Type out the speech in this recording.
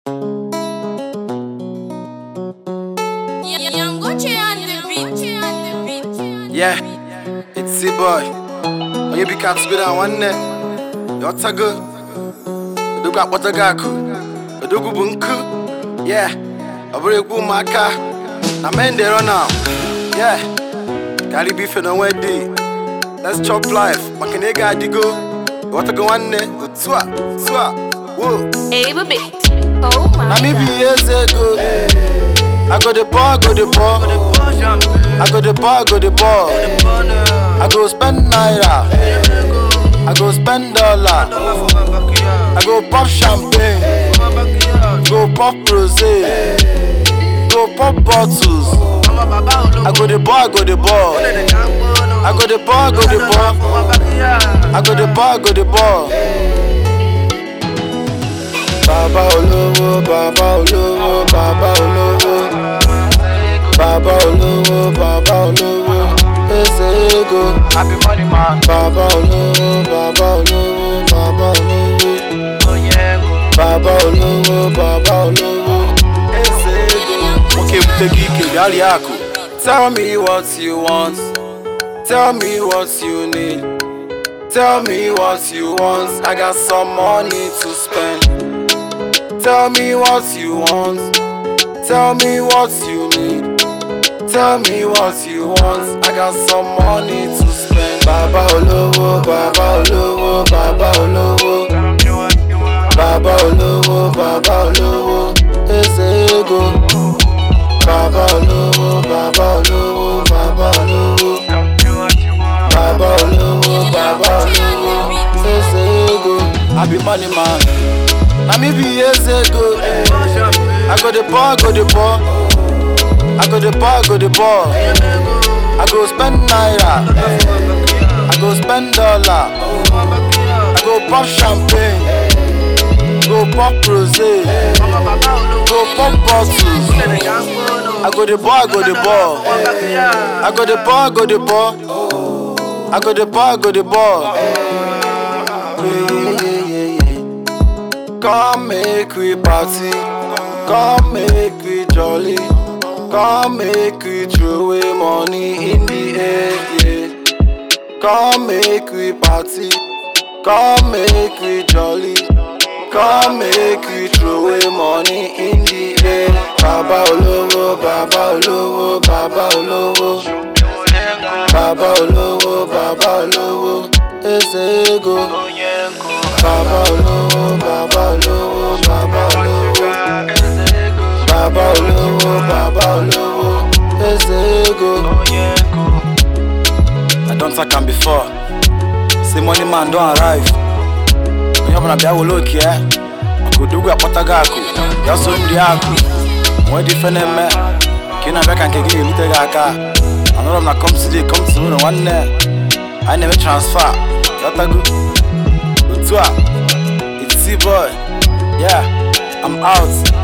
Yeah, it's C-Boy. Onye bi ka tụgoro a nwanne Yọtago Odogwu akpọtago akụ Odogwu bụ nkụ Yeah, ọ bụrụ egwu ụmụaka Na men dey run am Yeah, karị bụ ife n'onwe dị Let's chop life maka na ego adịgo Yọtago nwanne otu a otu a Whoa Hey, baby. Oh my Na me be God. years ago I go the ball, go the ball I go the ball, go the ball I go spend naira I go spend dollar I go pop champagne Go pop rosé Go pop bottles I go the ball, go the ball I go the ball, go the ball I go the ball, go the ball Bàbá olówó, bàbá olówó, bàbá olówó Bàbá olówó, bàbá olówó Eze ego Happy money man, Bàbá olówó, bàbá olówó, bàbá olówó Onyego. Bàbá olówó, bàbá olówó Eze ego Nwoke bute gị ike bịa rie akụ Tell me what you want Tell me what you need Tell me what you want I got some money to spend Tell me what you want Tell me what you need Tell me what you want I got some money to spend Bàbá olówó, bàbá olówó, bàbá olówó Bàbá olówó, bàbá olówó, eze ego. Bàbá olówó, bàbá olówó, bàbá olówó. Bàbá olówó, bàbá olówó, eze ego. I be money man, na me be eze ego. I go dey ball, go dey ball. I go dey ball, go dey ball. I go spend naira. I go spend dollar. I go pop champagne. Go pop rosé. Go pop bottles. I go the ball, go the ball. I go the ball, go the ball. I go the ball, go the ball. Yeah, yeah, yeah, yeah, yeah. Come make we party. Come make we jolly. Come make we throw away money in the air. Yeah. Come make we party. Come make we jolly. Come make we throw away money in the air. Baba olówó, baba olówó, baba olówó. Baba olówó, baba olówó. Eze ego. Baba olówó, baba olówó, baba olówó. Baba olówó, baba olówó. Eze ego. I don talk am before. Say money man don arrive. onye ọbụla bịa were oke ya maka odogwu akpọtago akụ ya so ndị akụ nwee dị ife na-eme ka ị na-abịa ka nke gị ga-erute gị aka anụrụ m na kọmsidi kọmsidi ụlọ nwanne anyị na-eme transfa yọtago otu a it's boy yeah i'm out